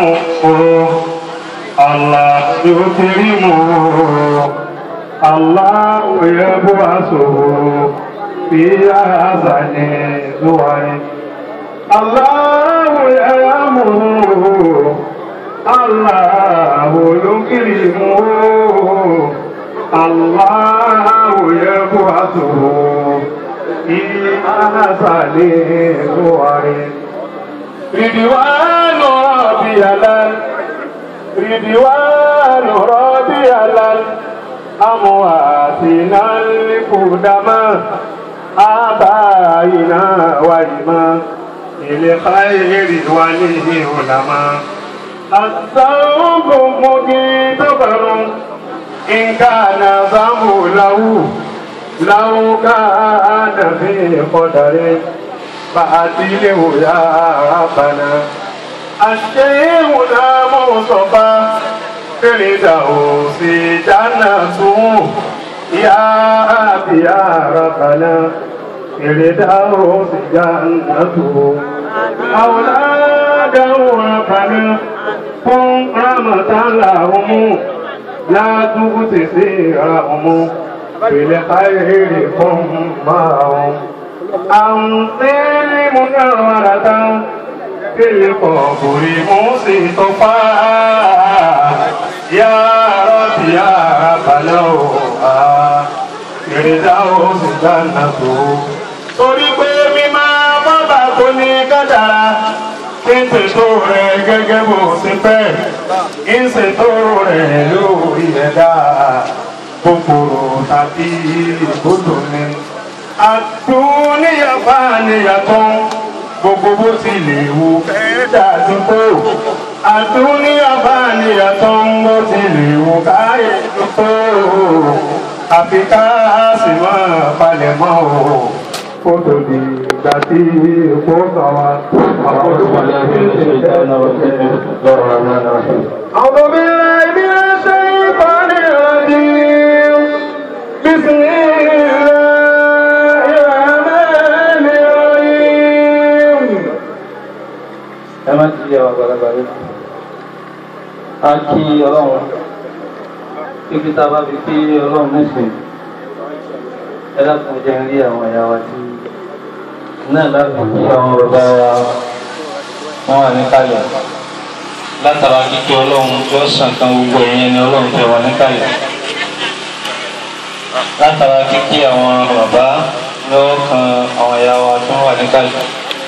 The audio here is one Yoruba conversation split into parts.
الله يكرمه الله يبعثه في أحسن صور الله يأمره الله يكرمه الله يبعثه في أحسن صور رضوان ربي على رضوان ربي على أمواتنا القدماء آبائنا وإمام الخير والعلماء الذنب مجتبر إن كان ذنب له لو كان في قدر فأتيه يا ربنا الشيخ مصطفى فردوس جنته يا أبي يا ربنا فردوس جنته أولاده ربنا كن رحمة لهم لا تغتسرهم بالخير كن معهم أنطل منورة في القبر مصطفى يا رب يا رب لوها فردوس جنته torí pé mímọ́ bọ́bà kò ní kádàrá kí n ṣètò rẹ̀ gẹ́gẹ́ bó ṣe fẹ́ kí n ṣètò rẹ̀ lórí ẹ̀dá kòkòrò tàbí ìgbódò ni. àtúnyàfà níyàtọ̀ gbogbo bó ti lè wù fẹ́ dàdú tó. àtúnyàfà níyàtọ̀ bó ti lè wù káyé tó. àfi ká sì máa palẹ̀ mọ́ o kótó di ìgbà tí epo sọ wa. أعوذ بالله من الشيطان الرجيم بسم الله الرحمن الرحيم ẹ má ti yẹ wà gbàlagbà rẹ a kí ọlọ́run kíkí tá a bá fi kí ọlọ́run nísìn ẹ dákun jẹ́ ń rí àwọn ẹ̀yà wa tí náà láti kí àwọn bàbá wa wọ́n wà níkàlẹ̀ látara kíkí ọlọ́run tí ó sàn kan gbogbo ẹ̀yìn ẹni ọlọ́run tẹ̀ wà níkàlẹ̀ látara kíkí àwọn bàbá lọ́wọ́ kan àwọn ẹ̀yà wa tí wọ́n wà níkàlẹ̀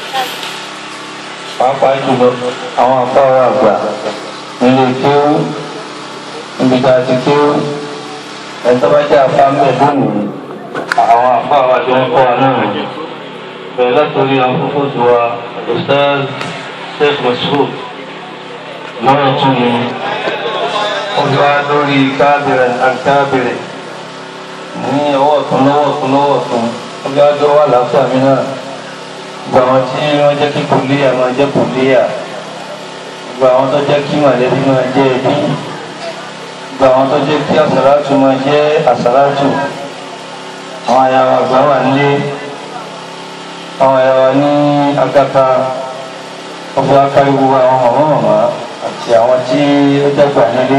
pàápàá jùlọ àwọn afárá àgbà nílé kéwú níbi tá a ti kéwú ẹ̀tọ́ bá jẹ́ afá ń bẹ̀ lónìí àwọn afárá tí wọ́n kọ́ wa náà bẹ̀rẹ̀ látòrí àwọn fúfú tó wa Ustaz Sheikh Mashood lọ́wọ́ tún ni wọ́n fi wá lórí kábìrẹ̀ àkábìrẹ̀ ní ọwọ́ ọ̀tún lọ́wọ́ ọ̀tún lọ́wọ́ ọ̀tún wọ́n fi wá dọ́wọ́ àlàáfíà mi náà gbogbo àwọn tí wọ́n jẹ́ kí kòlíyà máa jẹ́ kòlíyà gbogbo àwọn tó jẹ́ kí mọ̀lẹ́bí máa jẹ́ ẹbí gbogbo àwọn tó jẹ́ kí àsàlátù máa jẹ́ àsàlátù àwọn àyàwó àgbà wà nílé àwọn àyàwó ní agáta ọgbà kárí gbogbo àwọn màmá màmá àti àwọn tí ó dàgbà nílé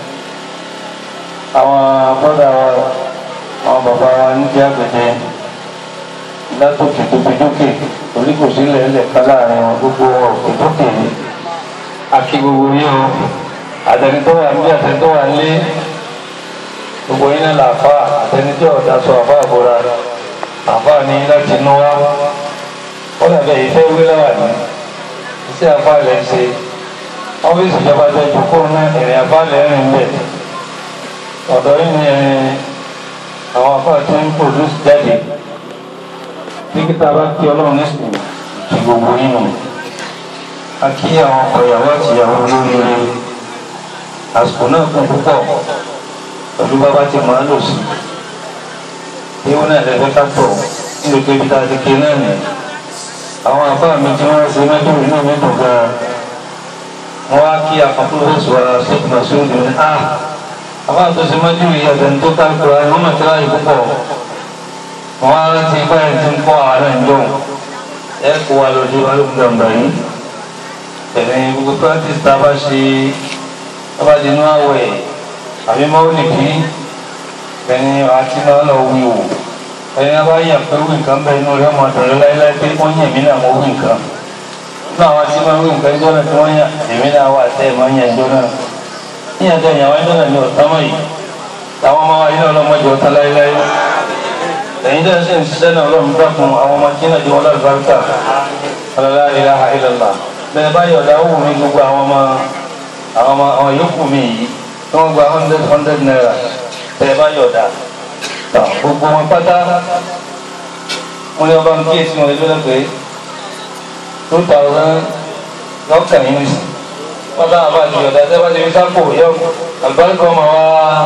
àwọn bọ́dà wa àwọn bàbá wa ní kí àgbẹ̀dẹ látòkè tókètókè torí kò sí lẹ́lẹ̀ ká láàrin wọn gbogbo òkè tókè yìí àti gbogbo yìí o àtẹnitọ́ wà níbi àtẹnitọ́ wà nílé gbogbo yín náà làáfà àtẹnitọ́ ọ̀dà sọ àfà àbúrà àfà ní láti inú wá ó dàbẹ̀ yìí fẹ́ wí láwà ní iṣẹ́ àfà lẹ̀ ń ṣe ọ́fíìsì ìjọba tó ju kó ná ìrìn àfà lẹ̀ ń rìn bẹ̀ ọ̀dọ́ yìí ni àwọn àfà tí ń pòdúsì jáde nígbà bá kí ọlọ́run nísìnyí ti gbogbo yín nù a kí àwọn ọkọ ìyàwó àti ìyàwó olóríire àsìkò náà kún púpọ̀ pẹ̀lú bàbá tí màá lò sí ewu náà lẹ́fẹ́ ká tọ̀ nílùú pé ibi tá a ti ké náà nìyẹn àwọn àbá mi tí wọ́n ṣe mẹ́tò inú mi dùn gan-an wọ́n á kí àkọ́kọ́ wa ṣèkì màsúrù ní a àbá tó ṣe mẹ́tò yìí àtẹni tó ká kura ẹ̀ wọ́n mọ̀ tí láyé púpọ̀ wọn á rántí báyìí tí ń kọ́ àárẹ̀ ń dùn ẹ kó wa lọ sí balùwẹ̀ gbàngbà yìí tẹ̀lé gbogbo practice tá a bá ṣe tó bá di inú àwẹ̀ àbí mọ́wùlì bí ẹni àti náà lọ wí wò ẹni náà bá yàn pé wí nǹkan bẹ́ẹ̀ inú rẹ̀ ọmọ dọ̀rẹ́ láéláé pé wọ́n yàn mí náà mo wí nǹkan nínú àwọn tí wọ́n wí nǹkan ẹjọ́ náà tí wọ́n yàn èmi náà wà tẹ́ ẹ̀ máa ń yàn ẹjọ́ náà yíyan tẹ́ ìyàwó ẹjọ́ náà ní ọ̀tá mọ́ yìí làwọn ọmọ wa yìí náà lọ́mọdé ọ̀tá láéláé ẹ̀yin tẹ́ ẹ sì ń ṣiṣẹ́ náà lọ́run dákun àwọn ọmọ tí náà di wọn lálùbáríkà alala ilaha illallah bẹ́ẹ̀ bá yọ̀dá ó wù mí gbogbo àwọn ọmọ àwọn ọmọ àwọn yòókù mi yìí tí wọ́n gba hundred hundred naira bẹ́ẹ̀ bá yọ̀dá tà gbogbo wọn pátá wọ́n ní ọba ń kíyèsí wọn lórí pé two thousand lọ́kàn yín nìsín wọ́n dáhùn bá ti yọ̀dá tẹ́ bá ti fi sápò yọ àlùbáríkà ọmọ wa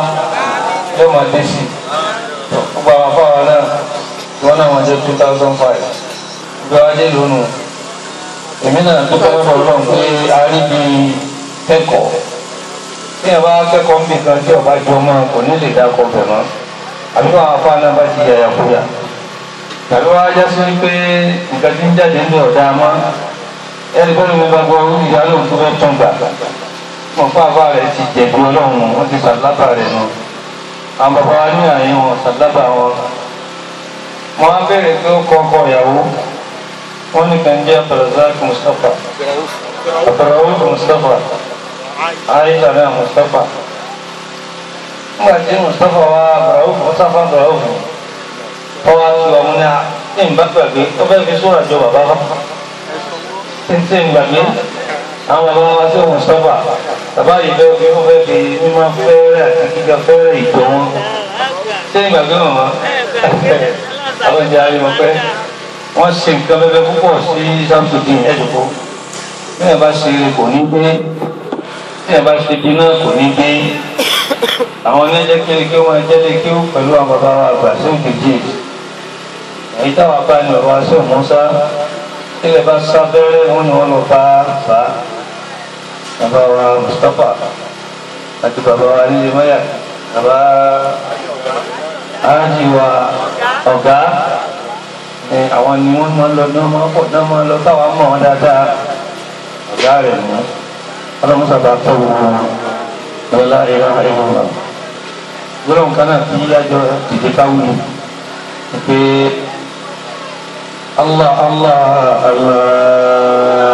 yọ máa dé sí gbogbo àwọn afáwọn náà wọ́n náà wọ́n jẹ́ two thousand five gbé wá dé lónìí èmi náà tó fẹ́ bọ̀ lọ́n pé a rí bí kẹ́kọ̀ọ́ tí ẹ bá kẹ́kọ̀ọ́ ń bì kan tí ọba jọ mọ́ kò ní lè dá ọkọ̀ bẹ̀ mọ́ àbí wọn afọ àná bá ti yàyà kúyà tàbí wọn ajá sí pé nǹkan tí ń jáde ń bẹ ọ̀dà mọ́ ẹni pé mi bá gbọ́ ìyá lóun tó fẹ́ tún gbà mọ̀ fún àbá rẹ̀ ti jẹ̀bi ọlọ́run wọn ti sàlábà rẹ̀ nù àwọn bàbá wa ní àyè wọn sàlábà wọn wọn á bẹ̀rẹ̀ pé ó kọ́ ọkọ ìyàwó wọ́n ní kan jẹ́ abdulrazak mustapha abdulrawuf mustapha aisha náà mustapha nígbà tí mustapha wa abdulrawuf mustapha abdulrawuf ọwọ́ àti ọmọ ní a ní ìbá gbàgbé ó fẹ́ fi sóra jọ bàbá bá títí gbàgbé àwọn bàbá wa sí mustapha bàbá yìí fẹ́ fi wọ́n fẹ́ fi mímọ́ fẹ́rẹ́ àti kíkà fẹ́rẹ́ ìjọ wọn ṣé ìgbàgbé wọn àwọn ìjà ayé wọn pẹ́ wọ́n ṣe nǹkan bẹ́bẹ́ púpọ̀ sí samsudin ẹ̀dùkú bí ẹ bá ṣe eré kò ní gbé bí ẹ bá ṣe dínà kò ní gbé àwọn ẹlẹ́jẹ́ kiri kí wọ́n jẹ́ lé kí ó pẹ̀lú àwọn bàbá wa àgbà sí òkèjì èyí táwọn bá ní ọ̀rọ̀ aṣọ Musa tílẹ̀ bá sá bẹ́rẹ́ wọn ni wọ́n lọ bá bá bàbá wa Mustapha àti bàbá wa nílé mọ́yà bàbá ájì wa ọ̀gá àwọn ni wọ́n máa lọ náà máa pọ̀ náà máa lọ táwa mọ̀ wọn dáadáa ọ̀gá rẹ̀ mú ọlọ́mọsàbà tó gbogbo wọn lọ́la ìlà ìlúwa gbọ́dọ̀ nǹkan náà kí yájọ́ dìde káwùlù pé Allah Allah Allah.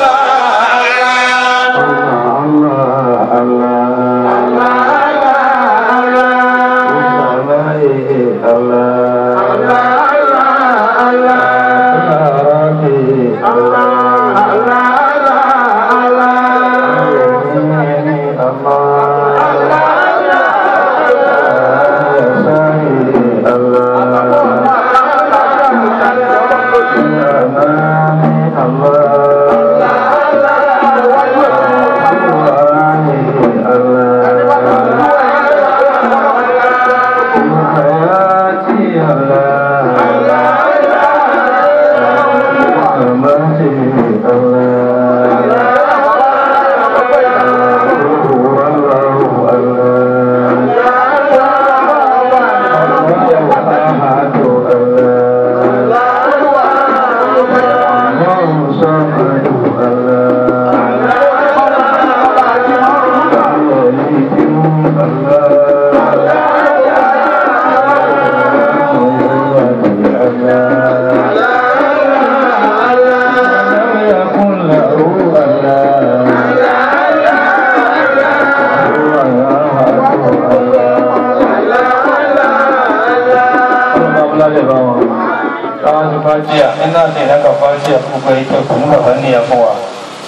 fàájìá iná àti ìdáka fàájìá gbogbo ẹ̀yìn tó ní bàbá níyà fún wa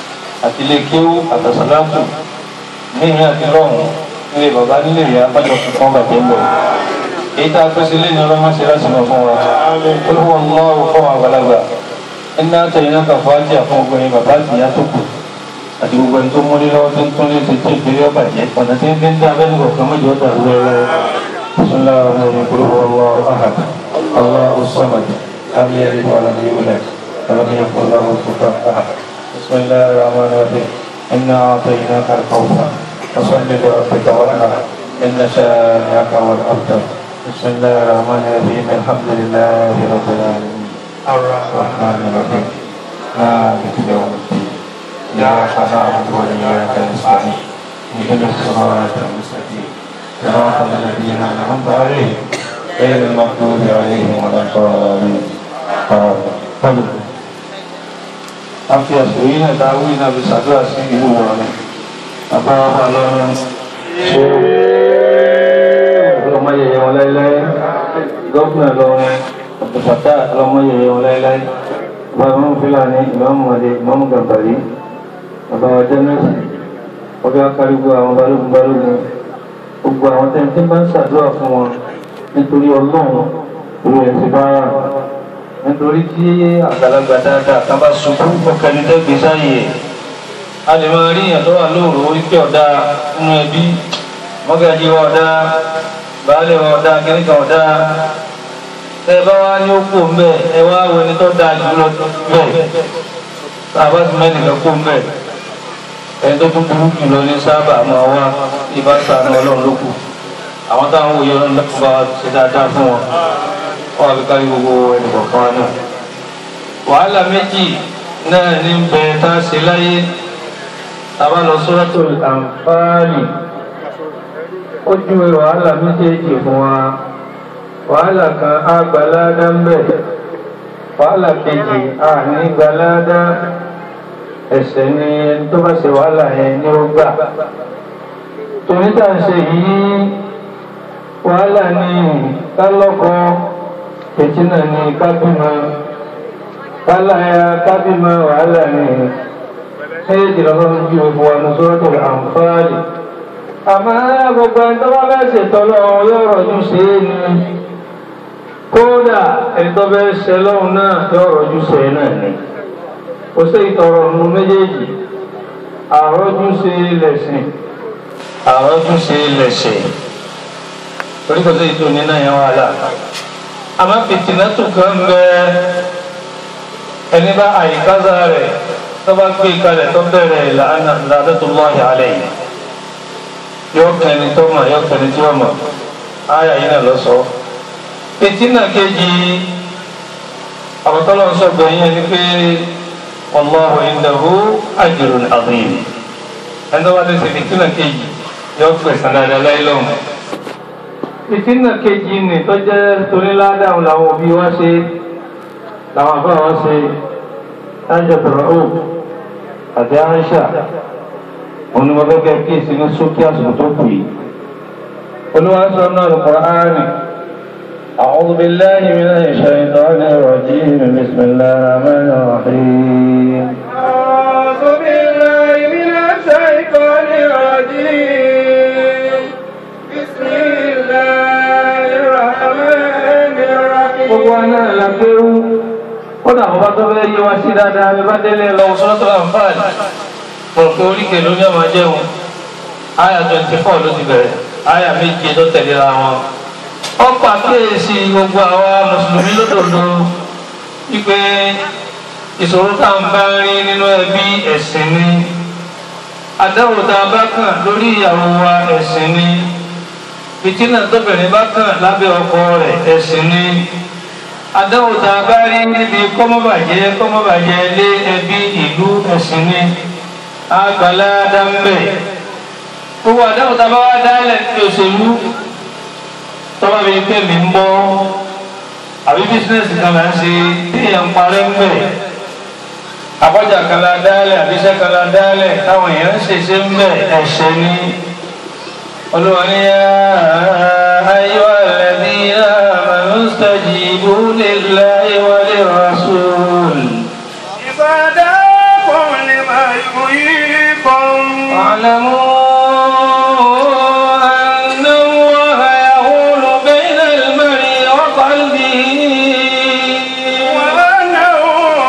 àti ilé kéwú àtàsálátù ní ìhìn àti lọ́hùn nílé bàbá nílé ìyá bájọ fún bàjẹ́ ń bọ̀ èyí tá a pèsè lé ní ọlọ́mọ sí láti mọ̀ fún wa olùkọ́ ọlọ́run fún wa àgbàlagbà iná àti ìdáka fàájìá fún gbogbo ẹ̀yìn bàbá àti ìyá tó kù àti gbogbo ẹni tó múlé lọ́wọ́ tó ń tún lé tètè ìpínlẹ̀ ọ̀bàjẹ́ ọ̀nà tí ń fi ń dá abẹ́nu kọ̀ọ̀kan mọ́jọ́ dàrú lọ́wọ́ بسم الله الرحمن الرحيم قل هو الله احد الله الصمد لم يلد ولم يولد ولم يكن له كفوا احد بسم الله الرحمن الرحيم انا اعطيناك الكوثر فصل لربك وانحر ان شانئك هو الابتر بسم الله الرحمن الرحيم الحمد لله رب العالمين الرحمن الرحيم مالك يوم الدين إياك نعبد وإياك نستعين اهدنا الصراط المستقيم صراط الذين أنعمت عليهم غير المغضوب عليهم ولا الضالين آمين afi àsìkò náà ta wí náà fi ṣàdúrà sí ìlú wọn àbáwá lọ́rùn ṣé ọlọ́mọ yẹyẹ wọn láéláé gọ́fúnà lọ́rin ọ̀pọ̀pọ̀tà ọlọ́mọ yẹyẹ wọn láéláé bàbá fúlàní ìmáàmù ọdẹ ìmáàmù gàmbàrí àbáwá jẹ́nẹ́sì ọbẹ̀ akárìgbò àwọn balógun balógun gbogbo àwọn tẹ́ntẹ́ bá ń ṣàdúrà fún wọn nítorí ọlọ́run ìwé ẹ̀sìn bá rà nítorí tí àgbàlagbà dáadáa kan bá ṣubú ọkẹni tẹgbẹ sáyè a lè máa rí ìyàn tó wà lóòrò wípé ọ̀dà nínú ẹbí mọ́gàjì wa ọ̀dà baálé wa ọ̀dà kẹ́ríkà ọ̀dà tẹ bá wá ní ó kó mbẹ ẹ wá wo ẹni tó dáa jù lọ bẹ́ẹ̀ tá a bá ti mẹ́rin lọ kó mbẹ ẹni tó tún burú jù lọ ní sábà máa wá ibà sànù ọlọ́run ló kù àwọn táwọn wòye ọlọ́run lọ́kùnrin bá wa ṣe dáadáa fún wọn wọ́n fi kárí gbogbo ẹnìkọ̀ọ̀kan náà. wàhálà méjì náà ní bẹ tá a ṣe láyé tàbá lọ Suratul Anfal ó júwe wàhálà méjèèjì fún wa wàhálà kan á gbaládá ń bẹ wàhálà kejì á ní gbaládá ẹsẹ̀ ni ẹni tó bá ṣe wàhálà yẹn ní ó gbà torí tá à ń ṣe yìí wàhálà ní kálọ́kọ fìtínà ní kábímọ kálàyà kábímọ wàhálà ní méjì lọ́wọ́ ju ewu wa ní Suratul Anfal àmọ́ gbogbo ẹni tó bá bá ṣètò lọ́wọ́ yóò rọ̀jú sí i ní kódà ẹni tó bá ṣe lọ́wọ́ náà yóò rọ̀jú sí i náà ní kò sí ìtọ̀rọ̀ nù méjèèjì àrọ́jú sí lẹ̀sìn àrọ́jú sí lẹ̀sìn torí kò sí ìtò nínú yẹn wàhálà àmọ́ fìtìnà tó kàn bẹ ẹni bá àyíkáza rẹ̀ tó bá gbé kalẹ̀ tó bẹ̀rẹ̀ la'natullahi alayhi yóò kẹni tó mọ̀ yóò kẹni tí ó mọ̀ ayà yìí náà lọ sọ. fìtìnà kejì àbọ̀tọ́lọ́ sọ gbẹ̀yìn ẹni pé wallahu indahu ajrun azim ẹni tó bá ti ṣe fìtìnà kejì yóò gbẹ̀sán dáadáa láyé lọ́wọ́ ìtínà kejì ní tó jẹ́ torí ládàáhùn làwọn òbí wá ṣe làwọn àbá wá ṣe lájọ tọrọ ó àti àńṣà òun ni mo fẹ́ kẹ́ kí èsì ní sókè àsìkò tó kù yìí. olúwa sọ náà Al-Qur'ani أعوذ بالله من الشيطان الرجيم بسم الله الرحمن الرحيم أعوذ بالله من الشيطان الرجيم بسم الله الرحمن الرحيم gbogbo wa náà la kéwú kódà àwọn bá tó fẹ́ yé wa sí dáadáa bí bá délé lọ Suratul Anfal mọ̀ pé oríkè ló ní ọmọ jẹun àyà twenty four ló ti bẹ̀rẹ̀ àyà méje tó tẹ̀léra wọn. ó pàkíyèsí gbogbo àwa mùsùlùmí lódodo wípé ìṣòro tá à ń bá rí nínú ẹbí ẹ̀sìn ni àdáwò tá a bá kàn lórí ìyàwó wa ẹ̀sìn ni fìtínà tóbìnrin bá kàn lábẹ́ ọkọ rẹ̀ ẹ̀sìn ni àdáwò tá a bá rí níbi kọ́mọ́bàjẹ́ kọ́mọ́bàjẹ́ lé ẹbí ìlú ẹ̀sìn ni àgbàlá dáńbẹ̀ gbogbo àdáwò tá a bá wá dálẹ̀ ní òṣèlú tọ́ba bíi pé mi ń bọ́ àbí bísíǹnẹ̀sì kan là ń ṣe téèyàn ń parẹ́ ń bẹ̀ àbọ̀jà kan la dálẹ̀ àbíṣẹ́ kan la dálẹ̀ táwọn èèyàn ń ṣèṣe ń bẹ̀ ẹ̀ṣẹ̀ ni olùwàní ayọ́ ẹ̀lẹ́bí amanu stajibu lillahi wa lirrasul. إصداكم لما يحييكم واعلموا أن الله يحول بين المرء وقلبه وأنه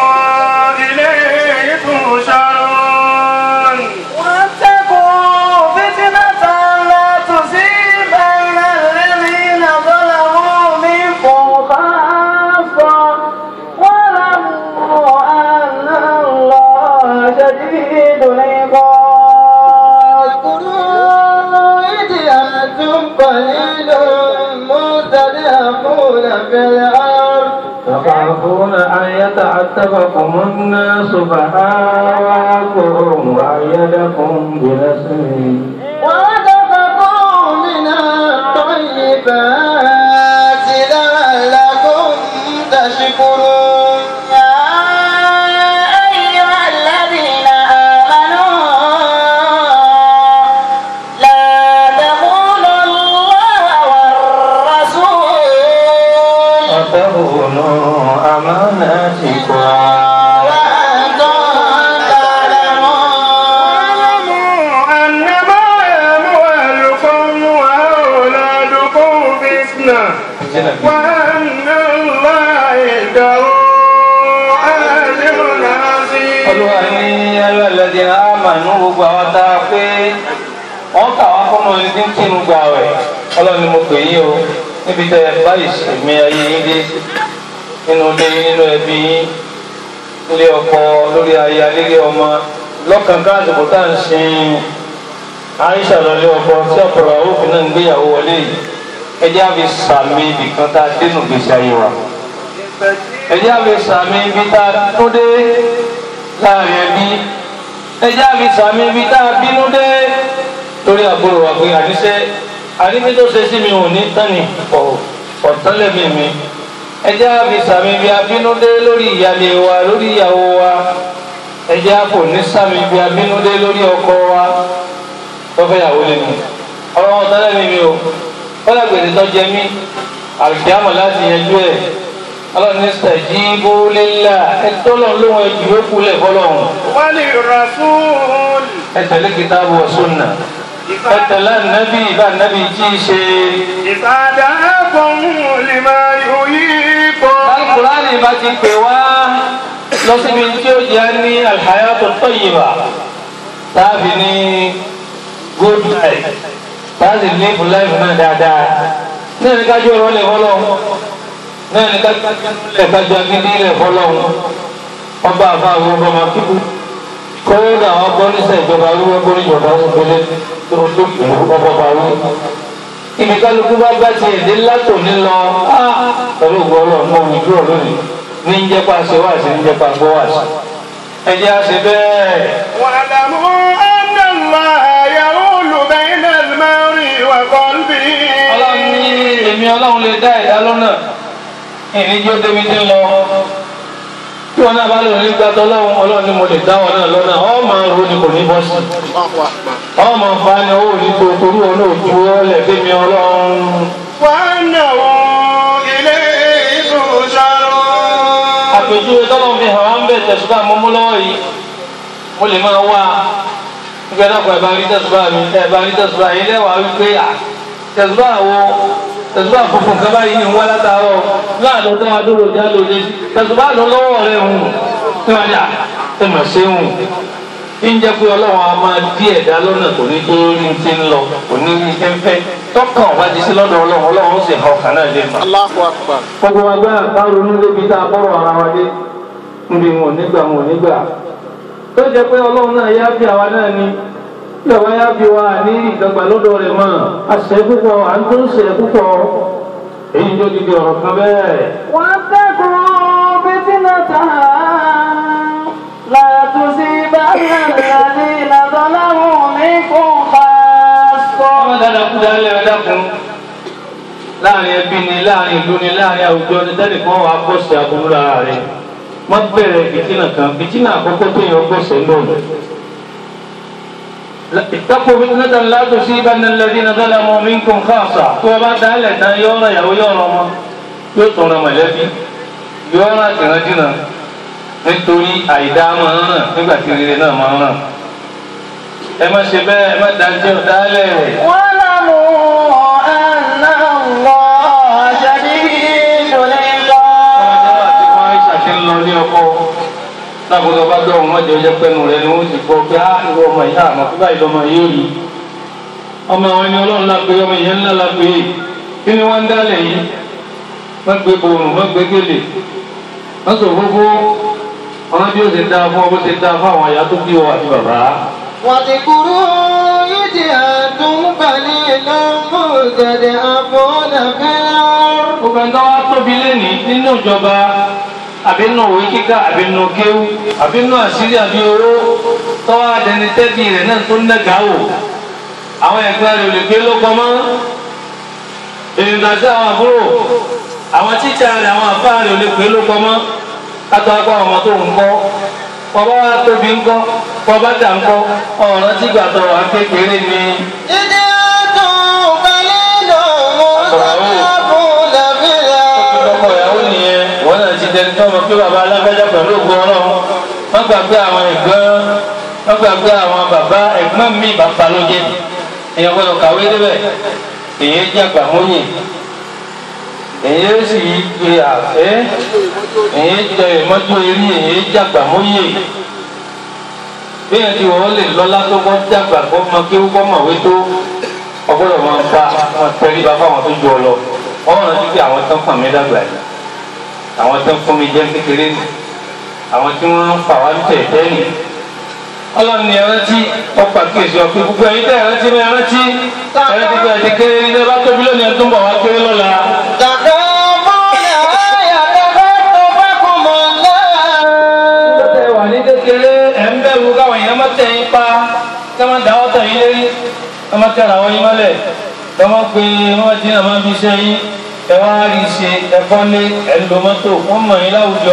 إليه تحشرون واتقوا فتنة لا تصيبن الذين ظلموا منكم خاصة واعلموا أن الله شديد العقاب إذ أنتم قليل مستضعفون في الأرض تخافون أن يتعتبكم الناس فآواكم وأيدكم بنصره ورزقكم من الطيبات لعلكم تشكرون يا أيها الذين آمنوا لا تخونوا الله والرسول وتخونوا أماناتكم وأنتم تعلمون أنما أموالكم وأولادكم فتنة وأن الله عنده أجر عظيم olúwa ní ayọ́ ẹlẹ́dìn àmàánú gbogbo àwọn tá a pé wọ́n kà wá fún ọmọ ẹni tí ń kínú gba rẹ̀ ọlọ́run ni mo pè yín o níbi tẹ báyìí sèmi ayé yín dé nínú ilé yín nínú ẹbí yín ilé ọkọ lórí aya lílé ọmọ lọ́kàn káàdùkú tá à ń sin Aisha lọlé ọkọ tí ọ̀pọ̀lọpọ̀ òfin náà ń gbéyàwó wọlé yìí ẹ jẹ́ àfi sàmì ibìkan tá a dénú gbèsè ayé wa ẹjẹ́ àfi sàmì ibi tá a tó dé láàrin ẹbí ẹjẹ́ àfi sàmì ibi tá a bínú dé torí àbúrò wa pé àníṣe àníbi tó ṣe sí mi ò ní tán ni ọ̀tánlẹ̀mí mi ẹjẹ́ àfi sàmì ibi abínú dé lórí ìyáálé wa lórí ìyàwó wa ẹjẹ́ àpò ní sàmì ibi abínú dé lórí ọkọ wa tọ́fẹ́ ìyàwó lé mi ọ̀rọ̀ ọ̀tánlẹ̀mí mi o kọ́lá gbèsè tó jẹ mí àlùkìyàmọ̀ láti yanjú ẹ̀ ọlọ́run ní sàjíbó lélà ẹtọ́ lọ́n lóhun ẹjù yóò kulẹ̀ fọlọ́hún وللرسول ẹ tẹ̀lé kitabu wa sunna ẹ tẹ̀lé ànábì bá ànábì tí í ṣe. إذا دعاكم لما يحييكم alukurani bá ti pè wá lọ síbi tí ó jẹ́ ní alhayatu tayyiba táàbì ní good life táàbì live life náà dáadáa náà ní kájú ọ̀rọ̀ lè fọlọ́hún náà ní kájú kájú agídí lè fọlọ́hún ọba àfa àwọn ọba máa kíkú kọ́wé àwọn agbọ́nísẹ̀ ìjọba arúgbó gbórí ìjọba òṣèlú tó tó kìlú ọba bàrú. ibi kálukú bá bá tiẹ̀ dé látò ní lọ á pẹ̀lú ògbọ́lọ̀ mọ òwúdúrọ̀ lónìí ní ń jẹ́pà ṣe wá sí ní jẹ́pà gbọ́ wá sí. ẹ jẹ́ àṣẹ bẹ́ẹ̀. واعلموا أن الله يحول بين المرء وقلبه ọlọ́run ní èmi ọlọ́run lè dá ẹ̀dá lọ́nà ìníjó débi tí ń lọ tí wọn náà bá lò nígbà tó lọ́wọ́ ọlọ́run ni mo lè dá wọn náà lọ́nà ọ́ máa ro ni kò ní bọ́ sí ọ́ máa fa ni owó ní tó torí wọn náà ju ọ́ lẹ̀ fẹ́mi ọlọ́run وأنه إليه تحشرون àpèjúwe tọ́lọ́ fi hàn wá ń bẹ̀ tẹ̀sùbá mọ́mú lọ́wọ́ yìí mo lè máa wá nígbà náà kọ́ ẹ̀ bá rí tẹ̀sùbá mi ẹ̀ bá rí tẹ̀sùbá yìí lẹ́wàá wípé à tẹ̀sùbá wo tẹ̀sùbá funfun kan báyìí ní wọ́n látàárọ̀ láàánú tó máa dúró já lóde tẹ̀sùbá lọ lọ́wọ́ rẹ̀ hùn tí wọ́n yà ẹ̀ mà ṣe hùn ń jẹ́ pé ọlọ́run a máa dí ẹ̀dá lọ́nà kò ní tó rí ti ń lọ kò ní rí ti ń fẹ́ tọkàn wá di sí lọ́dọ̀ ọlọ́run ọlọ́run ó sì hàn kàn náà lè mà gbogbo wa gbá ká ronú débi tá a bọ́rọ̀ ara wa dé níbi wọn ò nígbà wọn ò nígbà tó jẹ́ pé ọlọ́run náà yá fi àwa náà ni bí àwa yá fi wa ní ìdọ́gba lọ́dọ̀ rẹ̀ mọ́ àṣẹ púpọ̀ à ń tó ń ṣe púpọ̀ èyí tó di di ọ̀rọ̀ kan bẹ́ẹ̀. واتقوا فتنة لا تصيبن الذين ظلموا منكم خاصة ọmọ dáadáa kú dálé ẹ dákun láàrin ẹbí ni láàrin ìlú ni láàrin àwùjọ ni tẹnìkan wà á bọ̀sẹ̀ aburú lára rẹ̀ wọ́n bẹ̀rẹ̀ fìtínà kan fìtínà àkọ́kọ́ tó yàn bọ̀sẹ̀ lónìí. اتقوا فتنة لا تصيبن الذين ظلموا منكم خاصة tó o bá dálẹ̀ tán yóò ràn ìyàwó yóò ràn ọmọ yóò tún ràn mọ̀lẹ́bí yóò ràn àtìrántìnà nítorí àìdá máa ń ràn nígbà tí rere náà máa ń ràn ẹ má ṣe bẹ́ẹ̀ ẹ má dájẹ́ ọ̀dálẹ̀ rẹ̀. واعلموا أن الله شديد العقاب lábùdó bá dọ̀ wọ́n jẹ́ ọjọ́ pẹ́nu rẹ̀ ni wọ́n ti gbọ́ pé á ìwọ ọmọ ìyá àmọ́ fún báyìí lọ́mọ yóò rí ọmọ àwọn ẹni ọlọ́run lápé ọmọ ìyẹn ńlá lápé kí ni wọ́n ń dálẹ̀ yìí wọ́n gbé borùn wọ́n gbé gèlè wọ́n sọ fúnfún ọmọ bí ó ṣe dáa fún ọ bó ṣe dáa fún àwọn ìyá tó bí ọ àti bàbá. واذكروا إذ أنتم قليل مستضعفون في الأرض gbogbo ẹni tó wá tóbi lẹ́nìí nínú ìjọba àbí nù òwe kíkà àbí nù kéwú àbí nù àṣírí àbí owó tọ́wọ́ adẹni tẹ́bí rẹ̀ náà tó nẹ́gà wò àwọn ẹ̀gbọ́n rẹ̀ ò lè gbé lóko mọ́ ènìyàn àwọn àbúrò àwọn tíṣà rẹ̀ àwọn àfáà rẹ̀ ò lè gbé lóko mọ́ kátó akọ àwọn tó ń kọ́ kọba wa tóbi ńkọ́ kọba dà ńkọ́ ọ̀rọ̀ tí gbàtọ̀ wà kékeré ni. ìdí àtún balẹ̀ lọ mọ́ sábàbùn làbíyà. ọkọ ìyàwó nìyẹn wọn náà ti dẹni tó mọ̀ pé bàbá alágbájá pẹ̀lú ògùn Ọlọ́run wọn gbàgbé àwọn ẹ̀gbọ́n wọn gbàgbé àwọn bàbá ẹ̀gbọ́n mi bàbá ló jẹ èèyàn gbọ́dọ̀ kàwé débẹ̀ èyí jàgbà mọyìn èyí sì gbé àfẹ èyí jẹ ìmọjú eré èyí jàgbà mọyìn bẹ́ẹ̀ ni wọ́n lè lọ́lá tó kọ́ dàgbà kọ́ mọ kí ó kọ́ mọ̀wé tó ọgbọ́dọ̀ máa bá wọn tẹ́rí bá fáwọn tó ju ọ lọ wọ́n rántí pé àwọn tó ń fà mí dàgbà yìí àwọn tó ń fún mi jẹ́ kékeré nì àwọn tí wọ́n ń fà wá ní tẹ̀tẹ́ nì ọlọ́run ni ẹrántí ọ̀pá kíyèsí ọ̀pẹ gbogbo ẹ̀yin tẹ́ ẹrántí mi ẹrántí ẹrántí pé ẹ̀dí kéré ní ẹ bá tóbi lónìí ẹ̀ tó ń bọ̀ wá kéré lọ́la. Dàdá bọ́ọ̀lù ayàtọ̀ tó bá kún mọ́ náà. tẹ wà ní kékeré ẹ̀ ń bẹ̀rù káwọn èèyàn má tẹ̀ yín pa ká má dáwọ́ tẹ̀ yín lérí ká má tẹ̀ àwọn yín mọ́lẹ̀ ká má pe wọ́n ti náà má fi ṣe yín ẹ wá rí i ṣe ẹ̀kọ́ lé ẹ̀ ń lo mọ́tò wọ́n mọ̀ yín láwùjọ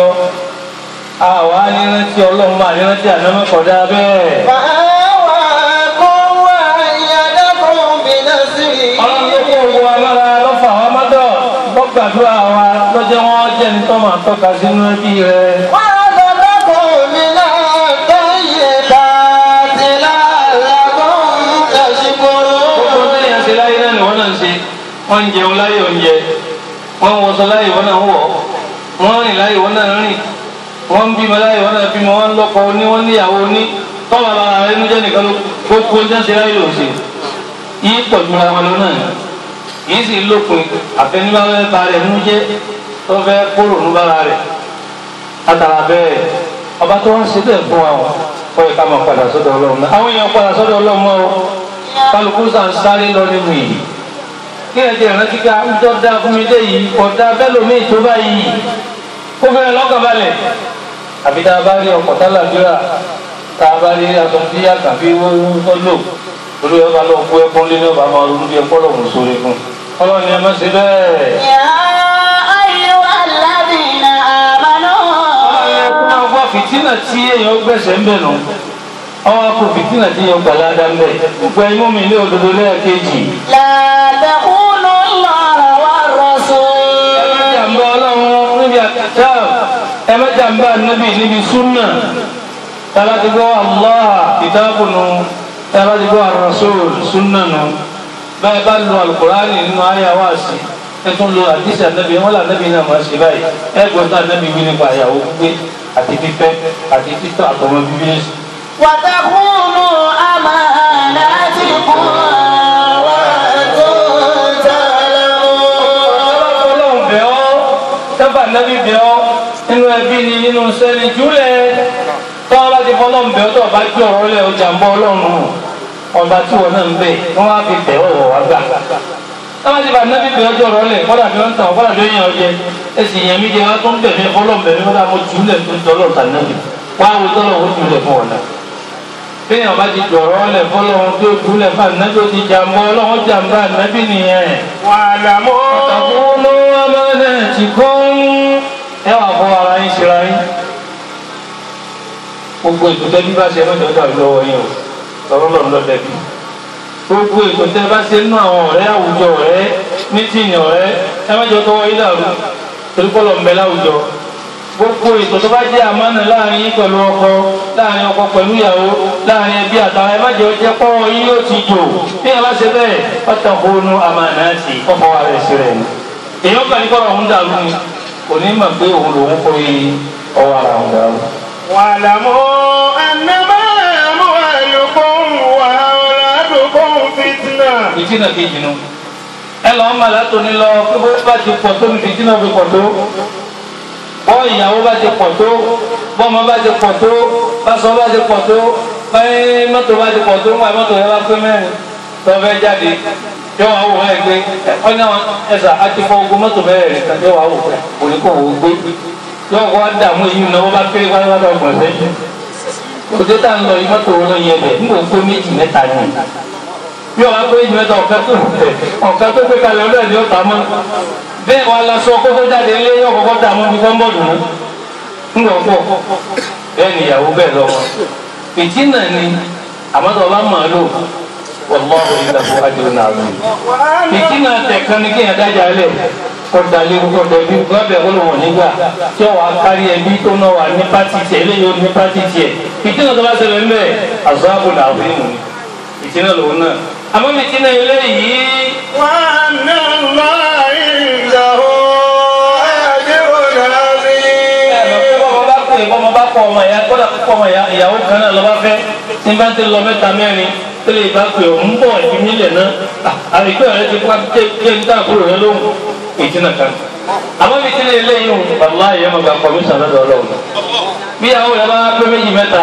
àwa nírántí ọlọ́run máa nírántí ànámọ́kọ̀dá bẹ́ẹ̀. Fàáwà kó wá ìyàdọ́kùn bìnà sí i. ọlọ́run tó kó owó amára lọ́fà wa mọ́dọ̀ lọ́gbàdúrà wa lọ́jọ́ wọn jẹ́ ní tọ́mọ̀ àtọ́ka sínú ẹbí rẹ̀. Wọ́n sọ̀dọ́kùn mi náà tó yẹ bá ti láàlágùn tẹ̀síkúrú. gbogbo téèyàn ṣe láyé náà ni wọ́n náà ń ṣe wọ́n ń jẹun láyé oúnjẹ wọ́n ń wọṣọ láyé wọ́n náà ń wọ̀ wọ́n ń rìn láyé wọ́n náà ń rìn wọ́n ń bímọ láyé wọ́n náà bímọ wọ́n ń lọ́kọ ní wọ́n níyàwó ní tọ́wọ́ bá ara ẹnu jẹ́ nìkan ló gbogbo oúnjẹ ṣe láyé lòun ṣe yìí pọ̀ jù ara wọn lọ náà yìí sì lópin àfẹnibáwẹ́ ba rẹ̀ nú jẹ́ tó fẹ́ kóró nú bára rẹ̀ látara bẹ́ẹ̀ ọba tó wọ́n ṣe bẹ́ẹ̀ fún wa ó yẹ ká máa padà sọ́dọ̀ ọlọ́run náà àwọn èèyàn padà sọ́dọ̀ ọlọ́run mọ́ o kálukú sàn sáré lọ nínú yìí kí ẹ jẹ́ ìrántí ká ń tọ́ da fún mi dé yìí ọ̀dà bẹ́lòmíì tó bá yìí kó fẹ́rẹ̀ lọ́kàn balẹ̀ àbí tá a bá rí ọkọ̀ tálàdúrà tá a bá rí aṣọ tí àkàbí wọ́n lò olú ẹ bá lọ kó ẹkún lé ní ọba máa ronú bí ẹkún lọ́hùn sórí fún ọlọ́run ni ẹ má ṣe bẹ́ẹ̀. Yà á yọ aládìní àmàlú. ọlọ́run máa gbọ́ fìtínà tí èèyàn gbẹ̀sẹ̀ ń bẹ̀ nù ọwọ́ kò fìtínà tí èèyàn gbàlá dá ń bẹ̀ gbogbo ẹ̀yin mú mi ní òdodo lẹ́ẹ̀kejì Làtàkùnú lọ́rọ̀ wá rọ̀ṣọ́. ẹ má jàmbá ọlọ́run níbi àkàtà ẹ má jàmbá níbi níbi súnà tàbá ti gbọ́ Allah kìtàbùnù tàbá ti gbọ́ ar-rasul súnà nù bẹ́ẹ̀ bá lu alukurani nínú àyà wá sí ẹ tún lo àdìsí ànábì wọn là ànábì náà máa ṣe báyìí ẹ gbọ́ tá ànábì wí nípa àyàwó gbígbé àti fífẹ́ àti títọ́ àtọmọ bíbí ẹ̀sìn. وتخونوا أماناتكم وأنتم تعلمون ọlọ́run bẹ̀ ọ́ sábà nábì bẹ̀ ọ́ nínú ẹbí ni nínú sẹ́ni júlẹ̀ tọ́ ọ bá ti fọlọ́run bẹ̀ ọ́ tó o bá gbé ọ̀rọ̀ lẹ̀ ọjà ń bọ́ ọlọ́run ọba tí wọn náà ń bẹ̀ wọ́n á fi bẹ̀ ọ́ wọ̀ wá gbà. sábà ti bá nábì bẹ̀ ọjọ́ ọ̀rọ̀ lẹ̀ kọ́dà bí wọ́n ń tàn kọ́dà bí wọ́n yàn ọjẹ́ ẹ sì yẹn mi jẹ wá tó ń bẹ̀ mí fọlọ́run bẹ̀ mí kọ́dà mo jùlẹ̀ tó ń tọ́lọ̀ tà nábì wá wo tọ́lọ̀ ó jùlẹ̀ fún ọ̀nà bẹ́ẹ̀ ọba ti dọ̀rọ̀ lẹ̀ fọlọ́run tó jùlẹ̀ fún ànábì ó ti jàmbá ọlọ́run jàmbá ànábì nìyẹn واعلموا àtàkùnú amanatikum ẹ wà fún ara yín ṣera yín gbogbo ètò tẹ́bí bá ṣe mọ́jọ́ dàbí lọ́wọ́ yín o lọ́rọ́ lọ́run lọ́ dẹ́bi gbogbo ètò tẹ́ bá ṣe nínú àwọn ọ̀rẹ́ àwùjọ ọ̀rẹ́ mítìnì ọ̀rẹ́ ẹ mọ́jọ́ tọwọ́ yín dàrú torí kọ́ lọ ń bẹ láwùjọ gbogbo ètò tó bá jẹ́ àmánà láàrin yín pẹ̀lú ọkọ láàrin ọkọ pẹ̀lú ìyàwó láàrin ẹbí àtàwọn ẹ má jẹ́ ọjẹ́ pọ́wọ́ yín yóò ti jò bí ẹ bá ṣe bẹ́ẹ̀ ọ̀tàkùnú amanati ọ̀fọ̀ wa rẹ̀ sí rẹ̀ ni èèyàn kan ní kọ́ra òun dàrú ni kò ní mọ̀ pé òun lòun kọ́ yí ọwọ́ ara òun dàrú. واعلموا أنما أموالكم وأولادكم فتنة fìtínà kejì nu ẹ lọ́ọ́ mà látòní lọ pé bó bá ti pọ̀ tó ní fìtínà fi pọ̀ tó bọ́ ìyàwó bá ti pọ̀ tó bọ́mọ bá ti pọ̀ tó báṣọ bá ti pọ̀ tó báyìí mọ́tò bá ti pọ̀ tó ńgbà mọ́tò yẹn bá pé mẹ́rin tó fẹ́ jáde yóò wá wò wọ́n gbé ọ ní àwọn ẹ̀sà àti fọ ogun mọ́tò bẹ́ẹ̀ rẹ̀ kan yóò wá wò pé òní kò wò gbé yóò wá dààmú èyí náà wọ́n bá kéré pátápátá ọgbọ̀n sẹ́yìn òde tá ń lọ yìí mọ́tò wọn lọ yẹ bẹ̀ nígbà tó méjì mẹ́ta ni bí ọba pé méjì mẹ́ta ọ̀kan tó ọ̀kan tó gbé kalẹ̀ ọlọ́ọ̀ ni ó ta mọ́ bẹ́ẹ̀ wà lásọ kókó jáde ilé yóò kọ́kọ́ dààmú bí kọ́ńbọ̀dù mú ńlọ pọ̀ bẹ́ẹ̀ ni ìyàwó bẹ́ẹ̀ lọ́wọ́ fìtínà ni àmọ́tọ́ ọba mọ̀ ọ́ lò wàlláhu ìlàkú àjẹrò náà lò fìtínà tẹ̀kan ni kéèyàn dájà lẹ̀ kọ̀dà léwu kọ̀dà bí gbọ́dọ̀ olùwọ̀n nígbà tí ó wà á kárí ẹbí tó náà wà ní pátì tiẹ̀ eléyìí ó ní pátì tiẹ̀ fìtínà tó bá ṣẹlẹ̀ ńbẹ̀ àzọ́àbò làwọn èèyàn ni fìtínà lòun náà àmọ́ fìtínà eléyìí وأن الله عنده أجر عظيم bọ́mọ bá pè bọ́mọ bá kọ ọmọ ìyá kọ́dà kọ́ ọmọ ìyá ìyàwó kan náà lọ́ba fẹ́ tí bá ti lọ mẹ́ta mẹ́rin tó lè bá pè òun bọ̀ ẹ̀fí nílẹ̀ náà àrígbé rẹ ti pa ké ń dá kúrò rẹ lóhùn ìtìnà kan. àmọ́ bí tílé eléyìí ń bàbá ìyá ọmọ kan kọmíṣán lọ́dọ̀ ọlọ́run bí ìyàwó rẹ bá pé méjì mẹ́ta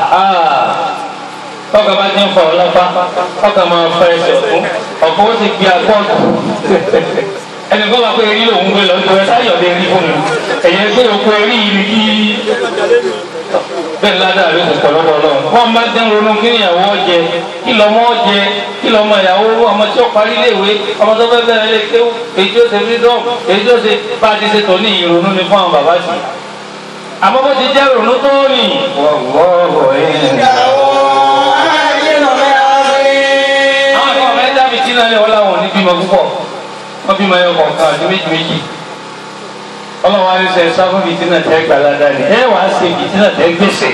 ọkà bá ti ń fa ọlọ́pá ọkà máa fa ẹsẹ̀ fún ọ̀pọ̀ ó ti gbé akọ́ọ̀tù ẹnì kan máa pé erí lòún gbé lọ nítorí sáyọ̀ lè rí fún mi ẹ̀yẹ gbé òkú erí yìí ni kí bẹ́ẹ̀ ládàá ló ti pọ̀ lọ́dọ̀ ọlọ́run wọ́n máa ń ronú kí ìyàwó ọjẹ kí lọ́mọ ọjẹ kí lọ́mọ ìyàwó ọmọ tí ó parí léèwé ọmọ tó fẹ́ bẹ̀rẹ̀ lè kéwù èyí tí ó ṣe freedom èyí tí ó ṣe bá a ti ṣe tòní ìrònú ni fún àwọn bàbá sí àmọ́ bó ti jẹ́ ìrònú tó ní wọ́wọ́ àwọn kan ọ̀rẹ́ dábì tí náà lè wọ́n láwọn ní bímọ púpọ̀ wọ́n bímọ ẹyọ kọ̀ọ̀kan àti méjì méjì ọlọ́wọ́ á ní sẹ́ sáfún fìtínà tẹ́ gbàládà ni ẹ wàá ṣe fìtínà tẹ́ gbèsè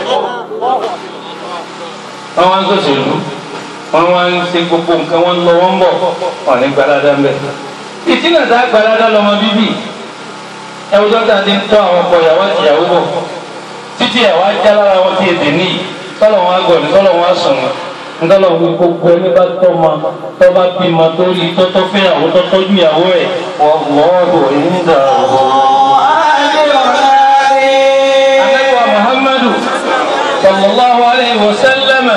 wọ́n wá ń sòṣèlú wọ́n wá ń ṣe gbogbo nǹkan wọ́n ń lọ wọ́n ń bọ̀ wọ́n ní gbàládà ń bẹ̀ fìtínà tá gbàládà lọ́mọ bíbí ẹwùjọ́ tá a ti ń tọ́ àwọn ọkọ ìyàwó àti ìyàwó bọ̀ títí ẹ̀ wá já lára wọn tí èdè níyì tọ́lọ̀ wọn á gọ̀ ní tọ́lọ̀ wọn á sùn wọn ntọ́lọ̀ wí gbogbo ẹni bá tọ́ ma tọ́ bá bí ma tó rí tọ́tọ́ fẹ́ àwọn tọ́tọ́ ju ìyàwó ẹ̀ wọ́n wọ́ọ̀rọ̀ ìdá Ànábì Muhammadu sallallahu alayhi wa sallam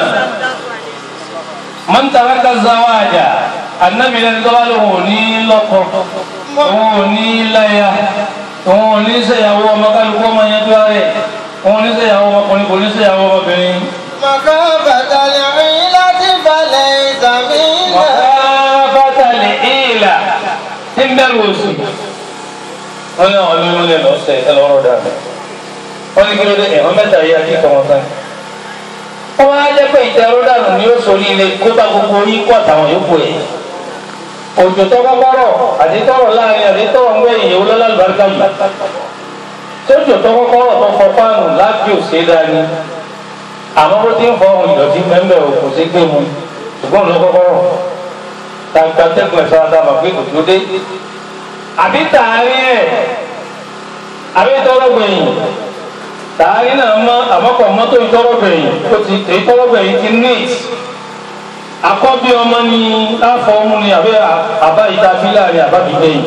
man taraka zawaja anabi lẹni tó bá lóun ò ní lọ́kọ òun ò ní láya òun ò ní ṣèyàwó ọmọ kálukú ọmọ yẹn tó rẹ̀ òun ò ní ṣèyàwó ọmọkùnrin kò ní ṣèyàwó ọmọbìnrin. مخافة العيلة فليس منا Mọ̀káfátà lè ìlà tí ń bẹ̀rù òsì. Wọ́n ní àwọn olóyún lè lọ sẹ̀ ẹ lọ́rọ̀ dà. Wọ́n ní kí ló dé ẹ̀họ́n mẹ́ta yìí àti ìtọ́ wọn sáyẹn. Wọ́n máa jẹ́ pé ìtẹ̀rọ dànù ni ó sórí ilé kó bá gbogbo yín kó àtàwọn yòókù ẹ̀. Òjò tó kọ́kọ́ rọ̀ àti tọrọ láàrin àti tọrọ ń gbẹ̀yìn ìyẹ̀wò lọ́lá àlùbáríkà jù. Sójò tó kọ́kọ́ rọ̀ tó fọ fáànù láti òsè dání. Àmọ́ bó ti ń fọ ohun ìdọ̀tí mẹ́mbẹ̀ ò kò sí gbé mu ṣùgbọ́n ló kọ́kọ́ rọ̀ tàǹtà tẹ́gùn ẹ̀fọ́ adama pé kò tó dé àbí tààrí ẹ̀ àbí tọ́rọ̀ gbẹ̀yìn tààrí náà mọ́ àmọ́kọ̀ mọ́tò ìtọ́rọ̀ gbẹ̀yìn ó ti èyí tọ́rọ̀ gbẹ̀yìn ti neat akọ́bí ọmọ ni láfọ ọmú ni àbí àbá ìta fílà rẹ̀ àbá bí gbẹ̀yìn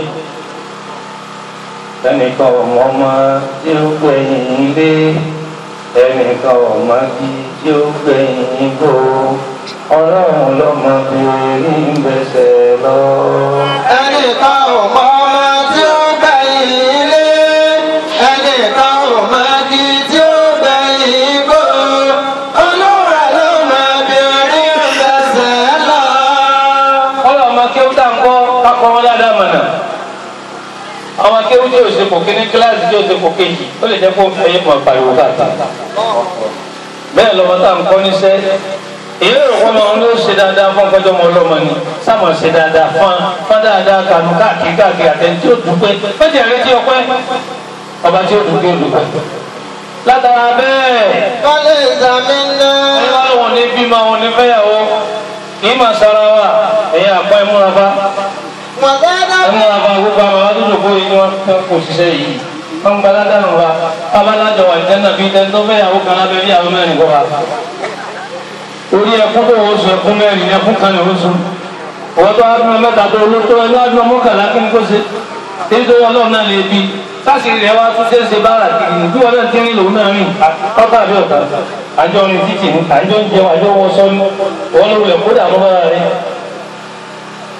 ẹnìkan ọmọ ọmọ tí ó gbẹ̀yìn ilé ẹnìkan ọmọ bí tí ó gbẹ̀yìn gbó ọlọ́run lọ́mọ bèrè ń bẹ̀sẹ̀ lọ. ẹnìkan ò mọ ọmọ tí ó gbẹ̀yìn ilé ẹnìkan ò mọ igi tí ó gbẹ̀yìn igbó olúwa ló mọ bí orí ń bẹ̀sẹ̀ lọ. ọlọ́run ọmọ kéwú tá à ń kọ́ kákọ́ wọn ládàá mọ̀nà. àwọn akéwú tí yóò ṣe kò kíní kíláàsì tí yóò ṣe kò kejì ó lè jẹ́ kó fẹ́ yé mọ̀ pariwo káàkiri. bẹ́ẹ̀ lọ́mọ tá à ń kọ́ níṣẹ́ èyí ló kọ́ máa ń lọ ṣe dáadáa fún ọkọjọ́ ọmọ ọlọ́mọ ni sáàmù ṣe dáadáa fún fún dáadáa kanu káàkiri káàkiri àtẹni tí ó dúpẹ́ fẹ́jì rẹ tí ọpẹ́ ọba tí ó dúpẹ́ ó dúpẹ́. látara bẹ́ẹ̀ kọ́lé ìsàmì náà. ẹni wá lóun ní bímọ òun ní fẹ́yàwó kì í máa sara wa ẹ̀yin àpá ẹ̀múra bá Mọ̀gádá ẹ̀múra bá gbogbo àwọn àwọn tó dòkó yìí ni wọ́n fẹ́ kó ṣiṣẹ́ yìí wọ́n gba ládàánù wa babalájọ wà jẹ́ nàbí ẹni tó fẹ́yàwó kan lábẹ́ bí àwọn mẹ́rin kọ́ wa orí ẹkún tó wọ́n sọ ẹkún mẹ́rin ní ẹkún kan ní oṣù wọ́n tó adúmọ̀ mẹ́ta tó olóòótọ́ ẹni adúmọ̀ mọ́kànlá kí ni kò ṣe èyí tó ọlọ́run náà lè bi káṣíìrì rẹ̀ wá tún ṣe é ṣe bára kiri ní bí wọn náà ti rìn lòun náà rìn ọ̀tá àbí ọ̀tá àjọ rìn títì ní àjọ ń jẹun àjọ wọ sọ ní wọn ló wulẹ̀ kódà mọ́ bára rẹ̀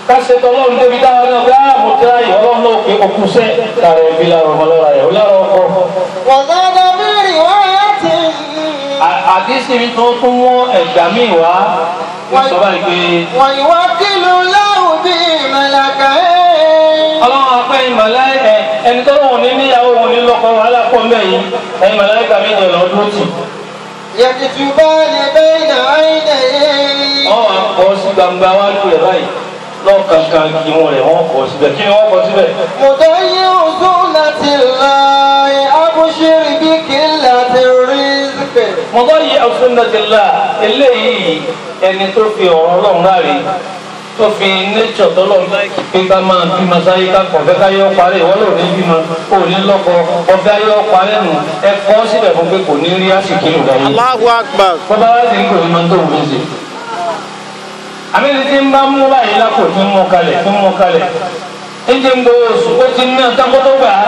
kásẹ̀ tọ́lọ́run débi dáhùn náà bá mo tẹ́ ayé ọlọ́run náà pé okùn sẹ́ lára ẹbí lára ọmọ lọ́ra ẹ̀ lára ọkọ. وزاد في رواية àdísì mi tó tún mú ẹ̀gbà míì wá sọ báyìí pé ويوكل الله به ملكين ọlọ́run apẹ́ ìmọ̀lẹ́ ẹ ẹni tó lóun ní níyàwó òun ní lọ́kọ wàhálà pọ̀ mẹ́yìn ẹ̀yin mọ̀lẹ́kà méje lọ dúró tì. يكتبان بين عينيه wọ́n wá kọ́ sí gbangba wájú rẹ̀ báyìí lọ́ọ̀kankan kí wọ́n rẹ̀ wọ́n kọ́ síbẹ̀ kí ni wọ́n kọ́ síbẹ̀. مضيع سنة الله أبشر بقلة الرزق mọ̀tọ́ yìí ọ̀sùnàtìlá eléyìí ẹni tó fi ọ̀rọ̀ ọlọ́run láre tó fi nẹ́tsọ̀ tọ́lọ́run pé ká máa bímọ sáyé ká kọ̀ fẹ́ ká yọ parẹ́ ìwọ́n lò ní bímọ kò ní lọ́kọ ọ̀fẹ́ yọ parẹ́ nù ẹ kọ́ síbẹ̀ fún pé kò ní rí àsìkí lò láyé. Allahu Akbar bọ́bá wá sí ń kò ní máa tó òun ṣe. àmì tí ń bá mú báyìí lápò tí ń mú kalẹ̀ tí ń mú kalẹ̀ ń jẹ́ ń gbowó oṣù ó ti ná tákótó gbà á.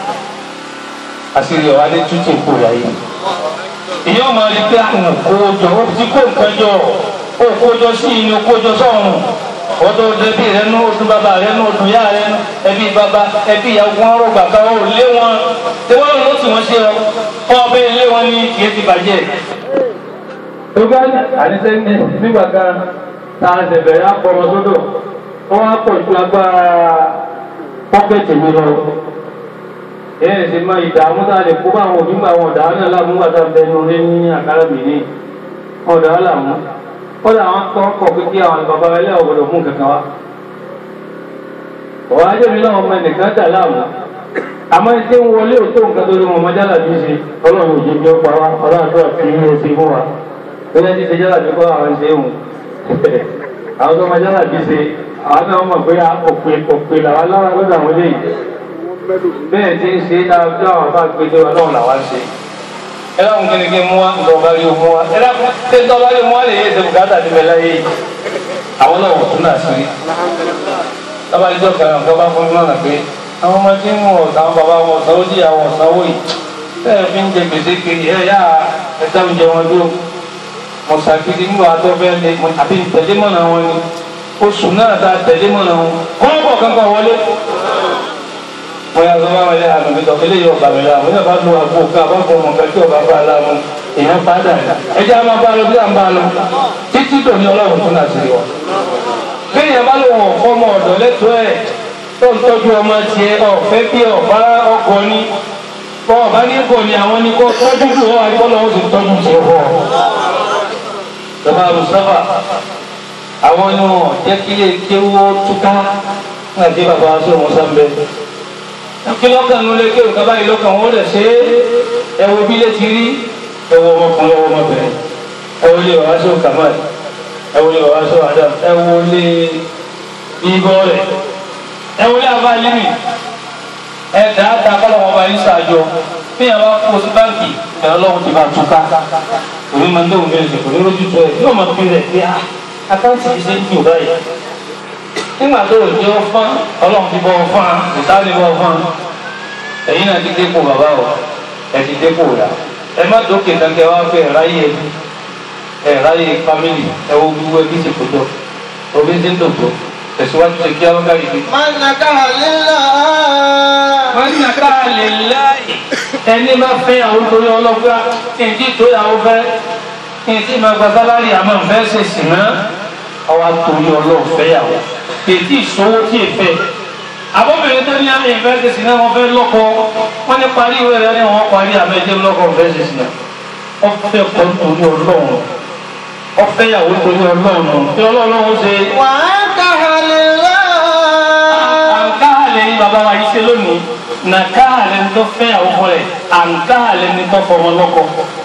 àṣírí ọ̀wá dé tútù kò láyé èyí ọmọ rí pé àwọn òkójọ ó ti kó nǹkan jọ òkójọ sí inú òkójọ sọrùn ọdọ ẹbí rẹ nú ọdún bàbá rẹ nú ọdún yá rẹ nú ẹbí bàbá ẹbí ìyàwó wọn rọgbà ká ó lé wọn tí wọn lọ sí wọn ṣe ọ fún ọbẹ ilé wọn ní kìí ti bàjẹ́. tó bá àníṣe ní nígbà kan tá a ṣe bẹ̀rẹ̀ àpọ̀mọ́ sódò wọ́n á pọ̀ ju agbára pọ́kẹ́tì mi lọ èyí ṣe máa ìdààmú tá a lè kó bá àwọn òbí àwọn ọ̀dà náà láàmú wàtá bẹnu lé ní àkàrà mi ní ọ̀dà làmú kọ́dà àwọn kọ́ kọ́ pé kí àwọn bàbá ẹlẹ́ ọ̀gbọ̀dọ̀ mú kankan wá. ọ̀wá ajé mi náà ọmọ ẹnìkan dà láàmú àmọ́ ẹni tí ń wọlé òtó nǹkan tó lé wọn ọmọ jálà bí ṣe ọlọ́run òjò bí ó pa wá ọlọ́run àti ọ̀fìn ní oṣù fún wa bẹ́ẹ̀ ti ṣe jálà bí kọ́ àwọn ṣe ń àwọn tó ọmọ jálà bí ṣe àwọn náà mọ̀ pé òpè òpè làwọn alára lọ́dọ̀ àwọn eléyìí bẹ́ẹ̀ tí ń ṣe dáadáa àwọn bá gbé déwà náà làwa ń ṣe. ẹ dáhùn kí ni kí n mú wa nǹkan ọba rí o mú wa ẹ dáhùn tí ń tọ́ba rí o mú wa lè yé ẹsẹ̀ bùkátà ti bẹ̀ láyé yìí. àwọn náà wò tún náà sí rí. tọ́ba rí jọ́ kẹrin nǹkan bá fún mi náà pé àwọn ọmọ tí ń mú ọ̀sán bàbá wọn sanwó jí àwọn sanwó yìí bẹ́ẹ̀ fi ń jẹ gbèsè kiri ẹ yá ẹja ń jẹ wọn dúró. mo ṣàkíyèsí nígbà tó fẹ́ lé àbí tẹ̀lé mọ́nà wọn ni oṣù náà ta tẹ̀lé mọ́nà wọn kọ́ kankan wọlé wọ́n yà sọ́wọ́ àwọn ilé àgbègbè tó eléyìí ọ̀gá mi la wọ́n yà bá lu àgbo ká bá fọ ọmọ kẹ́kẹ́ ọba bá a la mu èèyàn bá dà ní. ẹjẹ́ a máa bá a lọ bí à ń bá a lọ títí dòní ọlọ́run tún náà sí wa. bí èèyàn bá lò wọ̀n fọmọ ọ̀dọ̀ lẹ́tọ́ ẹ̀ tó ń tọ́jú ọmọ tiẹ̀ ọ̀fẹ́ bí ọ̀bá ọkọ ní bọ́ ọ̀bá ní kò ní àwọn ní kó tọ́jú kù ọ́ àgbọ̀nà ó sì tọ́jú tiẹ̀ fọ́. bàbá Mustapha àwọn ni wọn jẹ́ kílé kéwọ́ túká nígbà tí bàbá wa sọ wọn sábẹ́ kí lọ́kàn ló lé kí òǹkà báyìí lọ́kàn wọn lè ṣe é ẹwọ bí lè ti rí ẹwọ ọmọkùnrin ẹwọ ọmọbìnrin ẹwọ lé bàbá sọ kamal ẹwọ lé bàbá sọ adam ẹwọ lé ibọ rẹ ẹwọ lé abá límì ẹ dáadáa kọ́ lọ́wọ́ bá yín ṣáájọ bí yàrá bá kó sí báńkì ìgbà lọ́wọ́ ti bá túká òní máa ń dé òun bẹ́ẹ̀ ṣe kò ní lójú tó ẹ̀ yóò máa fi rẹ̀ pé àkáǹtì yìí ṣe ń jù báyìí nígbà tó o jẹ́ ọ fún ọlọ́run ti bọ́ ọ fún wa ìtàlẹ́ bọ́ ọ fún wa ẹ̀yin náà ti dépò bàbá o ẹ̀ ti dépò rà ẹ má dókè kankan wá pé ẹ̀ráyè ẹ̀ráyè fámìlì ẹ̀ wo gbogbo ẹbí ti kò tó omi ti ń dòdò tẹ̀síwájú ṣe kí àwọn káyìí bí. من نكح لله wọ́n ní ká lè láì ẹni bá fẹ́ àwọn torí ọlọ́gbà kí n tí tó yàwó fẹ́ kí n tí máa gba sálárì àmọ́ n fẹ́ ṣe sì ná ọwọ́ torí ọlọ́ọ̀fẹ́ yàwó kì í tí ì sówó tí ì fẹ́ àbọ̀bìnrin tó ní àmì ìfẹ́ ṣe sì ná wọn fẹ́ lọ́kọ wọ́n ní parí ìwé rẹ̀ ní wọ́n parí àmẹ́jẹ́ lọ́kọ fẹ́ ṣe sì ná wọ́n fẹ́ kọ́ torí ọlọ́run wọ́n fẹ́ yàwó torí ọlọ́run tí ọlọ́run ṣe وأنكح لله àǹkáàlẹ̀ ni bàbá wa yìí ṣe lónìí nàkáàlẹ̀ ni tó fẹ́ àwọn ọmọ rẹ̀ àǹkáàlẹ̀ ni tó fọmọ lọ́kọ.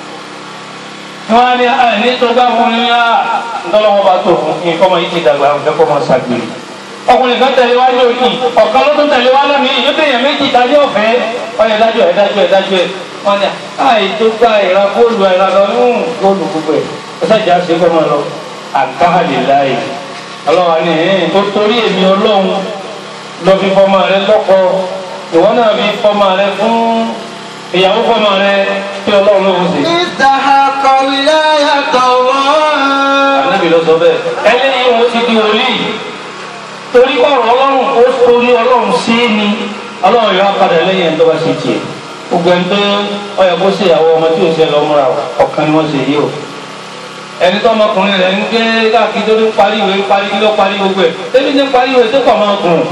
wọ́n á ní àìní tó gbá fún ní á ńdọ́lọ́wọ́ bá tó fún kí nǹkan ọmọ yìí ti dàgbà àwọn ìfẹ́ máa ṣàgbèrè. ọkùnrin kan tẹ̀lé wá lónìí ọ̀kan ló tún tẹ̀lé wá lónìí yóò tẹ̀yẹ̀ méjì dájọ́ ọ̀fẹ́ ọ̀yẹ̀ dájọ́ ẹ̀ dájọ́ ẹ̀ dájọ́ ẹ̀ wọ́n ní àì tó gba ìra góòlù ìra lọ ní góòlù gbogbo ẹ̀ ó sàjà ṣe kọ́ máa lọ àǹkáàlẹ̀ láàyè ọlọ́wà ní ẹ̀yìn tó torí èmi ọlọ́run lọ fi fọmọ rẹ lọ́kọ ìwọ náà fi fọmọ rẹ fún ìyàwó fọmọ rẹ kí ọlọ́run ló ń sè. استحق ولاية الله ànábì lọ sọ bẹ́ẹ̀ eléyìí wọn ti di wòlíì torí ọ̀rọ̀ ọlọ́run ó torí ọlọ́run sí ni ọlọ́run yóò padà lẹ́yìn ẹni tó bá ṣe tiẹ̀ gbogbo ẹni tó ọyọ kó ṣe ìyàwó ọmọ tí ò ṣe lọ múra ọ̀kan ni wọ́n ṣe yìí o ẹni tó ọmọkùnrin rẹ̀ ń gbé káàkiri tó ní parí ìwé parí kí ló parí gbogbo ẹ̀ tẹ́bí ní parí ìwé tó pọ̀ máa gùn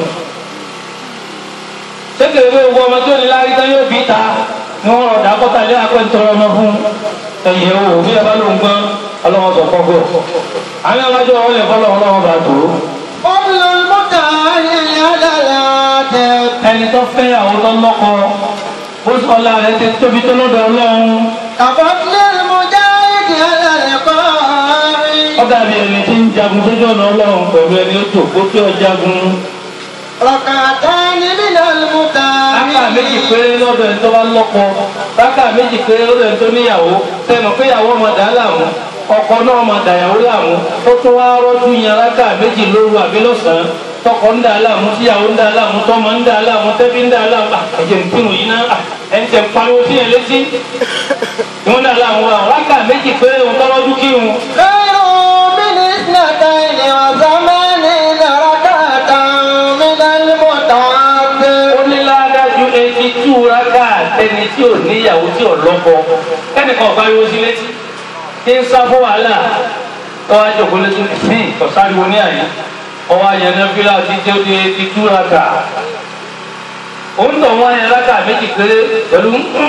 sékèké gbogbo ọmọ tí ò ní lárí tán yóò bí ta ni wọ́n rọ̀ dákọ́tà lé akẹ́ntọ́rọ ọmọ fún ẹ̀yẹ̀ o bí ẹ bá ló ń gbọ́n ọlọ́wọ́ sọ kọ́kọ́ àwọn ọmọdé wọn lè fọlọ́ ọlọ́wọ́ bá tó قبل المتعهل على العاتق ẹni tó fẹ́ àwọn lọ́lọ́kọ bó sọ ọlá rẹ̀ ti tóbi tó lọ́dọ̀ ọlọ́run كفضل المجاهد على القائد ó dàbí ẹni tí ń jagun sójú ọ̀nà ọlọ́run pẹ̀lú ẹni ó jòkó tí ó jagun ركعتان من rákà méjì المتعهل péré lọ́dọ̀ ẹni tó bá lọ́kọ rákà méjì péré lọ́dọ̀ ẹni tó níyàwó tẹnu pé ìyàwó ọmọ dà á láàmú ọkọ náà ọmọ dàyàwó láàmú ó tún wá rọ́jú yan rákà méjì lóru àbí lọ́sàn-án tọkọ ń dà á láàmú tíyàwó ń dà á láàmú tọmọ ń dà á láàmú tẹbí ń dà á láàmú Ah, ẹ̀jẹ̀ ń kírun yìí náà Ah, ẹ̀ ń tẹ̀ ń pariwo sí yẹn létí ìwọ́n dà á láàmú wa rákà méjì péré òun tọ́lọ́jú kírun خير من اثنتين وثمانين ركعة من المتعهل ó ní ládájú etí tú rákà tẹni tí ò níyàwó tí ò lọ́kọ kẹ́nìkan pariwo sí létí kí n sá fún wàhálà ọwọ́ àjọkọ̀ létí fín kọ̀sáriwo ní àyè ọwọ́ àyẹ̀nà fílà tí tí ó di etí tú rákà ó ń tọ̀ wọ́n yẹn rákà méjì péré pẹ̀lú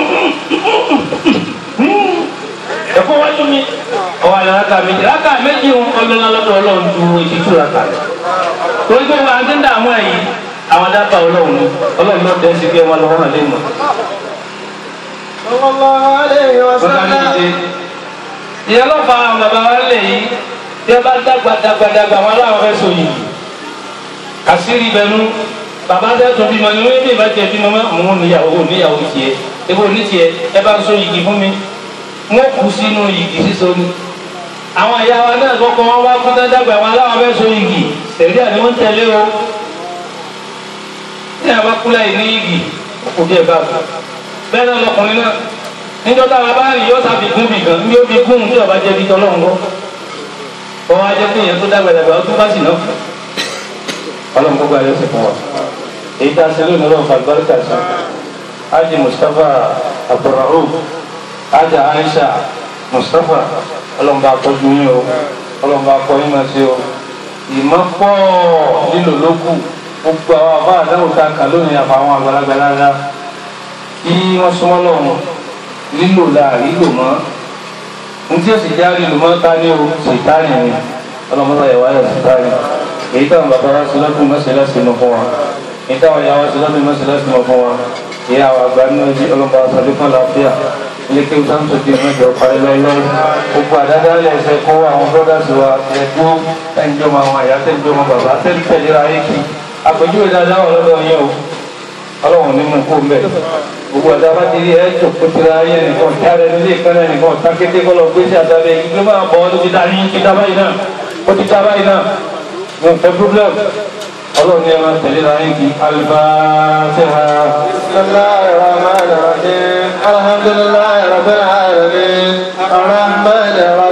ẹ̀fọ́ wájú mi ọwọ́ àyẹ̀nà rákà méjì rákà méjì ń ọlọ́lá lọ́dọ̀ ọlọ́run ju etí tú rákà rẹ̀ torí pé wọn ti ń dààmú ẹ̀ yìí àwọn dábàá ọlọ́run ni ọlọ́run ló dẹ́ sí pé wọn lọ́wọ́ náà lè mọ̀. صلى الله عليه Bọ́lá ní وسلم ti dé. Ìyá ló fa àwọn bàbá wa lè yí bí ẹ bá dàgbà dàgbà dàgbà wọn aláwọ̀ fẹ́ so yìí. Àṣírí bẹnu bàbá tẹ́ tó bímọ ni wọ́n bí ìbá tiẹ̀ bímọ mọ́ òun níyàwó níyàwó tiẹ̀ ebo ní tiẹ̀ ẹ bá ń so yìgì fún mi. Wọ́n kú sínú yìgì síso ni. Àwọn ìyá wa náà kọ́kọ́ wọn wá kú tán dàgbà wọn aláwọ̀ fẹ́ so yìgì. Sẹ̀rí àni wọ́n tẹ̀lé o. Ní àbá kúlẹ̀ yìí ní yìgì, kò bí ẹ bá bọ̀ bẹ́ẹ̀ náà lọkùnrin náà níjọ́ táwa bá rìn yóò sábì gún bì kan yóò fi gún tí ọba jẹ́ bí tọ́lọ́run kọ́ ọwọ́ ajẹ́ pé èèyàn tó dàgbàdàgbà ó tún bá sì náà ọlọ́run kó gba ayọ́ sí fún wa èyí tá a ṣe lónìí ọlọ́run fàlùbáríkà sí ájì mustapha abdulrauf ájà aisha mustapha ọlọ́run bá tọ́jú yín o ọlọ́run bá kọ́ yín máa ṣe o ìmọ̀ pọ̀ nílò lókù gbogbo àwọn àbá àdáwò tá a kà lónìí àfàwọn àgbàlagbà lára kí wọ́n súnmọ́ lọ́wọ́ lílò láàrin lò mọ́ ní tí ó sì já lílò mọ́ ta ní o ṣètánì ni ọlọ́mọdé ẹ̀wá yọ ṣètánì èyí táwọn bàbá wa ṣe lọ́dún mọ́ṣẹ́ lẹ́sìn mọ́ fún wa èyí táwọn ìyá wa ṣe lọ́dún mọ́ṣẹ́ lẹ́sìn mọ́ fún wa èyí àwọn àgbà nínú ẹbí ọlọ́mọdé wa sọdún fún àlàáfíà ilé kí wọ́n sáńtò di mẹ́jọ parí lọ́lọ́ gbogbo àdáda lẹ̀ ṣe kó àwọn bọ́dàsì wa ẹ̀dúró tẹ́ǹjọ́mọ àwọn àyà tẹ́ǹjọ́mọ bàbá tẹ́ǹtẹ̀lera ayé kí àpèjúwe dáadáa wà lọ́dọ̀ yẹn o ọlọ́run ní mú kó mbẹ́ gbogbo ọ̀dà bá ti rí ẹ jòkó tira ayé nìkan jáde nílé ìkànnì nìkan takété kọ́ lọ gbèsè àtàlẹ́ ìgbé máa bọ̀ ọ́ lóbi dání ti dá báyìí náà ó ti dá báyìí náà mo fẹ́ problem ọlọ́run ní ẹ máa tẹ̀lé ra yín kí alifásẹ́hà. بسم الله الرحمن الرحيم الحمد لله رب العالمين الرحمن الرحيم